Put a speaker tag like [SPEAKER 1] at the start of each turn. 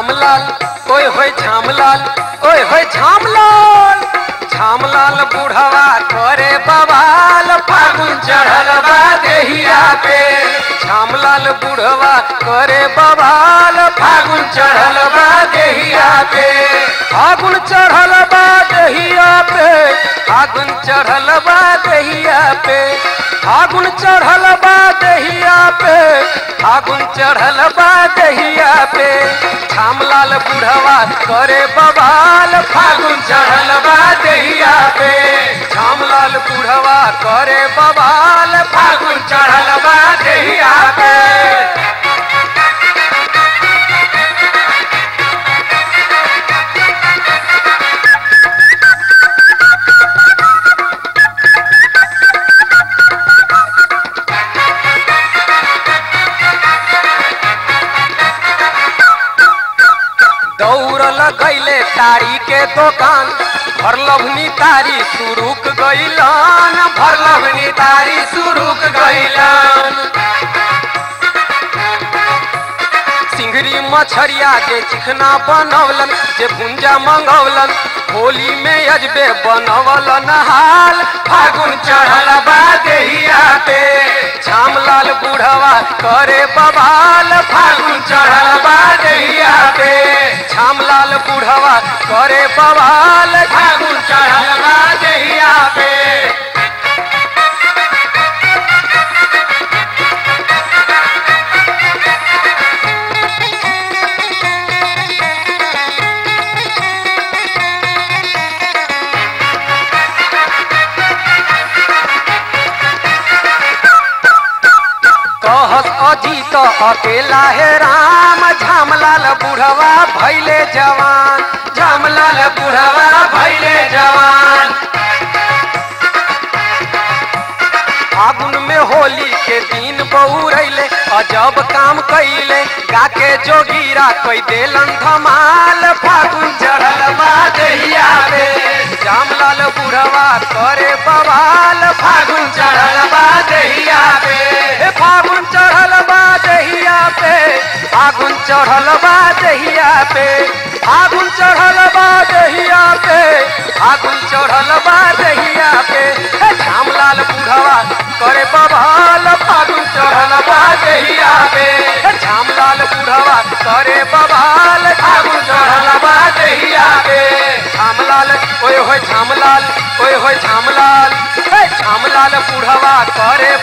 [SPEAKER 1] झामलाल ओए होए झामलाल ओए होए झामलाल झामलाल बुढ़वा करे बवाल फागुन चढ़ल बा देहिया पे झामलाल बुढ़वा करे बवाल फागुन चढ़ल बा देहिया पे फागुन चढ़ल बा देहिया पे फागुन चढ़ल बा देहिया पे फागुन चढ़ल बा देहिया पे फागुन चढ़ल बा देहिया पे झामलाल बुढ़वा करे बवाल फागुन चढ़ल बा देहिया पे झामलाल बुढ़वा करे बवाल फागुन चढ़ल बा देहिया पे दौड़ल गईले तारी के दुकान भरलभनी तारी सुरुक गईलन भरलभनी तारी सुरुक गईलन सिंगरी मछरिया के चिकना बनौलन जे भुंजा मंगौलन होली में अजबे बनवलन हाल फागुन चढ़ल बा देहिया पे झामलाल बुढ़वा करे बवाल फागुन चढ़ल बा देहिया पे झामलाल बुढ़वा करे बवाल फागुन चढ़ल बा देहिया पे कहस अजीत अकेला है राम झामलाल बुढ़वा भैले जवान झामलाल बुढ़वा भैले जवान फागुन में होली के दिन बहुरैले अजब काम कैले गाके जोगीरा कोई देलन धमाल फागुन चढ़ल बा देहिया पे जामलाल बुढ़वा करे बवाल फागुन चढ़ल बा देहिया पे हे फागुन चढ़ल बा देहिया पे फागुन चढ़ल बा देहिया पे फागुन चढ़ल बा देहिया पे फागुन चढ़ल बा देहिया पे हे झामलाल बुढ़वा करे बवाल फागुन चढ़ल बा देहिया पे हे झामलाल बुढ़वा करे बवाल फागुन चढ़ल बा देहिया पे झामलाल ओए होए झामलाल ओए होए झामलाल हे झामलाल बुढ़वा करे